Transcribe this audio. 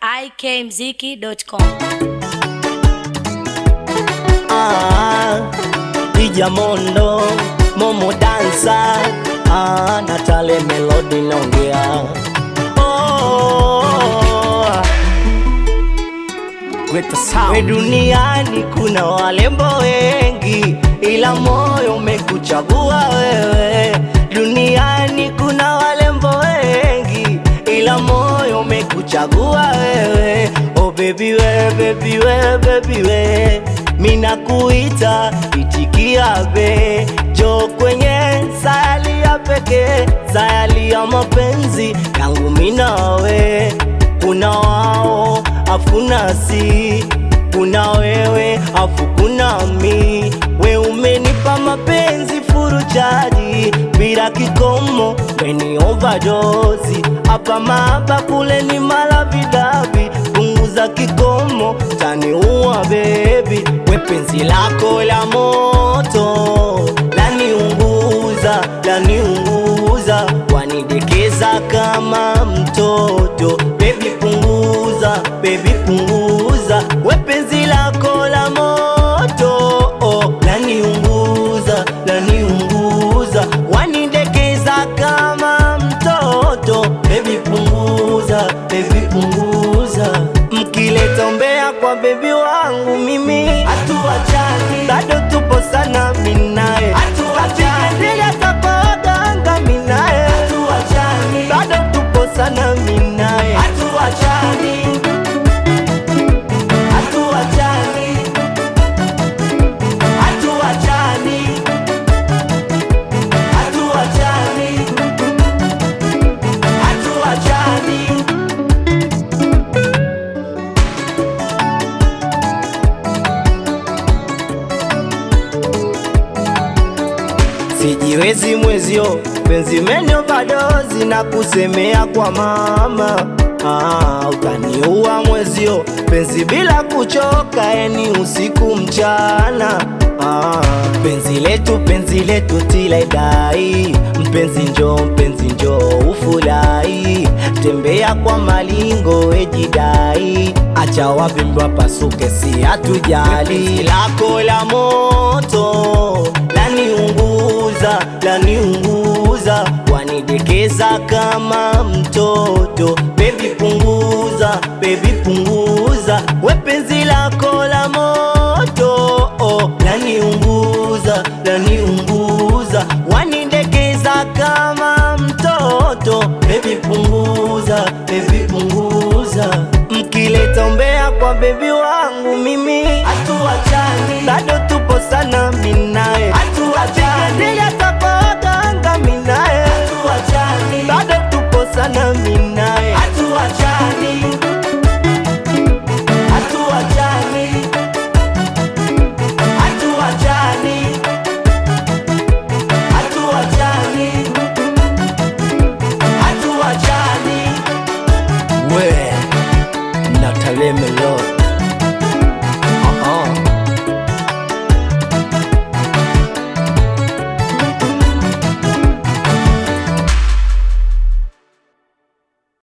ikmziki.com. Ah, Dija Mondo, Momo Dansa, ah, Natale Melody naongea. Oh, With the sound. we duniani kuna walembo wengi, ila moyo umekuchagua wewe. Duniani kuna walembo wengi, ila moyo umekuchagua wewe. Oh baby we, baby we, baby we, mina kuita itikia be jo kwenye sayali ya pekee, sayali ya mapenzi yangu minawe kuna wao afuna si kuna wewe afu kuna mi we umenipa mapenzi furuchaji bila kikomo weni overdose hapa maba kule ni malavidavi punguza kikomo taniua bebi we penzi lako la moto laniunguza laniunguza wanidekeza kama mtoto bebi punguza bebi punguza we penzi lako la moto oh, laniunguza laniunguza wanidekeza kama mtoto bebi punguza bebi punguza mkileta umbea kwa bebi wangu mimi hatuachani bado tupo sana minaye hatuachani hata kwa waganga minaye hatuachani bado tupo sana minaye hatuachani hatuachani hatuachani hatuachani hatuachani sijiwezi mwezio penzi menyo badozi na kusemea kwa mama ah, utaniua mwezio penzi bila kuchoka eni usiku mchana ah, penzi letu penzi letu tilaidai mpenzi njo mpenzi njo ufurahi tembea kwa malingo ejidai acha wavimbwa pasuke si hatujali lako la moto laniunguza laniunguza wanidekeza kama mtoto bebi punguza bebi punguza we penzi lako la moto oh, laniunguza laniunguza wanidekeza kama mtoto bebi punguza bebi punguza mkileta umbea kwa bebi wangu mimi hatuachani bado tupo sana minaye hatuachani